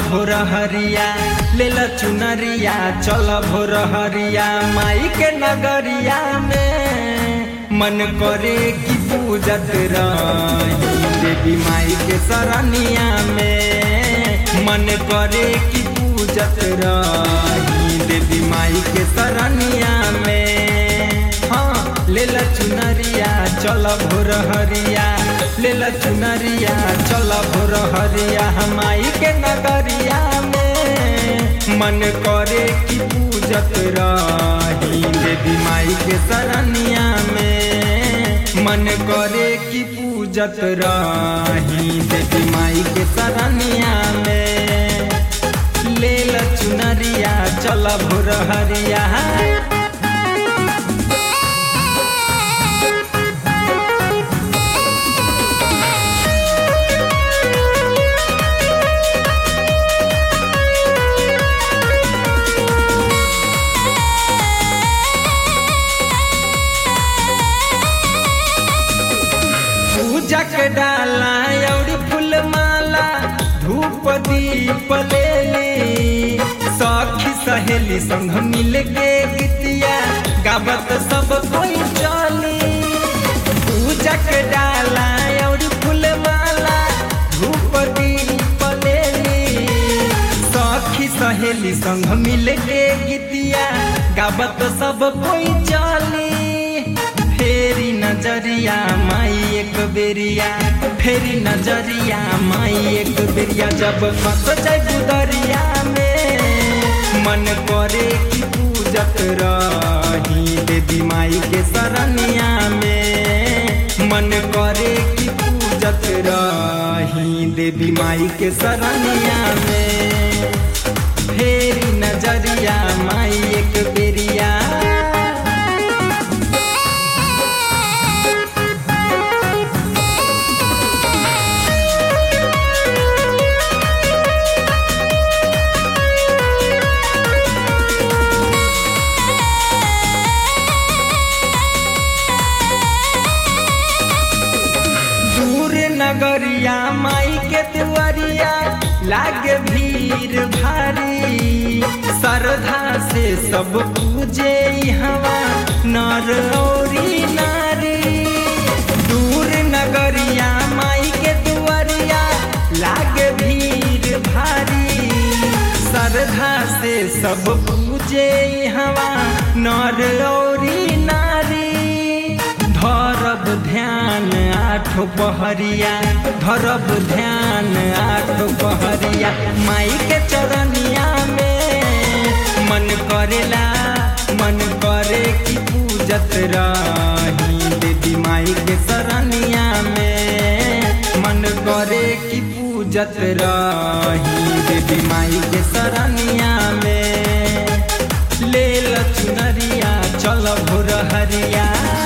भोर हरिया ले ल चुनरिया चल भोर हरिया माई के नगरिया में मन करे कि पूजत रही देवी माई के सरनिया में मन करे कि पूजत रही देवी माई के सरनिया में हाँ ले ल चुनरिया चल भोर हरिया ले ल चुनरिया चल भोर हरिया हमाई के नगरिया में मन करे कि पूजत रही देवी माई के सरनिया में मन करे कि पूजत रही देवी माई के सरनिया में ले ल चुनरिया चल भोर हरिया पूजा के डाला और फूल माला धूप दीप ले ली सखी सहेली संग मिल के गीतिया गावत सब कोई चली पूजा के डाला और फूल माला धूप दीप ले ली सखी सहेली संग मिल के गीतिया गावत सब कोई चली फेरी नजरिया माई एक बेरिया फेरी नजरिया माई एक बेरिया जब फंस जाए गुदरिया में मन करे कि पूजत रही देवी माई के सरनिया में मन करे कि पूजत रही देवी माई के सरनिया में फेरी नजरिया माई एक बेरिया दूर नगरिया माई के दुआरिया लागे भीड़ भारी श्रद्धा से सब पूजे हवा नर औरी नारी दूर नगरिया माई के दुआरिया लागे भीड़ भारी श्रद्धा से सब पूजे हवा नर औरी नारी धरब ध्यान आठो पहरिया धरब ध्यान आठो पहरिया माई के चरनिया में मन करेला मन करे कि पूजत रही देवी माई के सरनिया में मन करे कि पूजत रही देवी माई के सरनिया में ले ल चुनरिया चल भोर हरिया